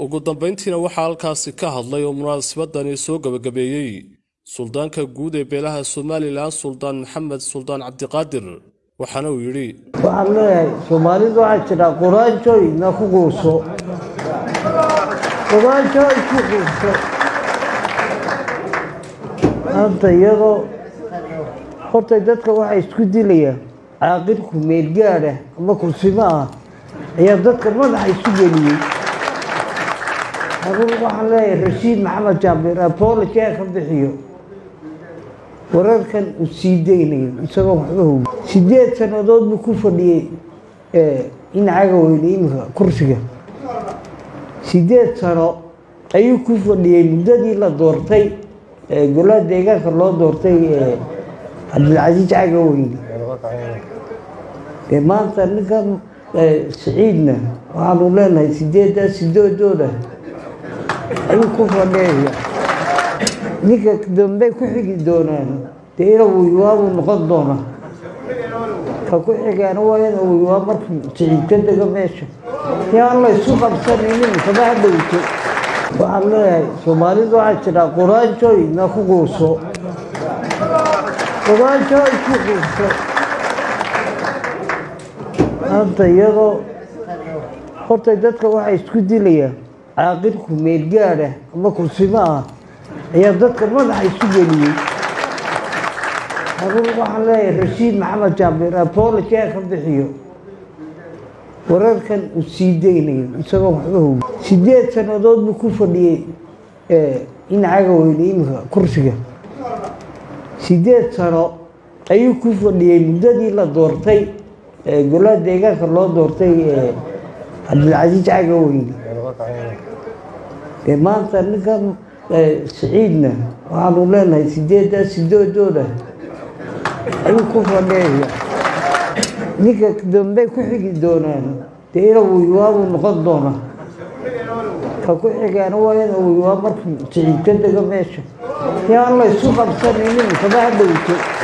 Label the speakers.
Speaker 1: ugu dambayntiina waxaa halkaasi ka hadlay oo munaasabadani soo gebagabeeyey suldaanka guud ee beelaha somalilan suldaan maxamed suldaan cabdiqaadir waxaana uu yidhi
Speaker 2: waxaan leeyahay soomaalidu waxaa jidhaa quraanjooy na ku quuso quraanjooy ku quuso maanta iyadoo horta dadka waxay isku dilayaan caaqilku meelgaad ah ama kursimo ah ayaa dadka madaxa isu geliyey anugu waxaan leeyahay rashiid maxamed jaambir apology ha ka bixiyo wararkan uu sii daynayo isagoo waxba hogi sideed sannadood buu ku fadhiyey in caga weyne iminka kursiga sideed sano ayuu ku fadhiyey muddadii la doortay golaha deegaanka loo doortay cabdilcasiis caga weyne dee maanta ninkan siciidna waxaanu leenahay sideeddaa sidoodooda ayuu ku fadhiyaya ninka dambe ku xigi doonaan dee ina wiiwaabuu noqon doona ka ku xigaana waa ina wiiwaa markuu siciid ka dego meesha yaan la isu qabsanaynin kama hadhowto waxaan leeyahay soomaalidu waxaa jidhaa quraanjooy na ku quuso quraanjooy ku quuso maanta iyadoo horta dadka waxay isku dilayaan caaqilku meelgaad ah ama kursimo ah ayaa dadka madaxa isu geliyey anugu waxaan leeyahay rashiid maxamed jaambir apology ha ka bixiyo wararkan uu sii daynayo isagoo waxba hogi sideed sannadood buu ku fadhiyey in caga weyne iminka kursiga sideed sano ayuu ku fadhiyey muddadii la doortay golaha deegaanka loo doortay cabdilcasiis caga weyne dee maanta ninkan siciidna waxaanu leenahay sideeddaa sidoodooda ayuu ku fadhiyaya ninka dambe ku xigi doonaan dee ina wiiwaabuu noqon doona ka ku xigaana waa ina wiiwaa markuu siciid ka dego meesha yaan la isu qabsanaynin kama hadhowto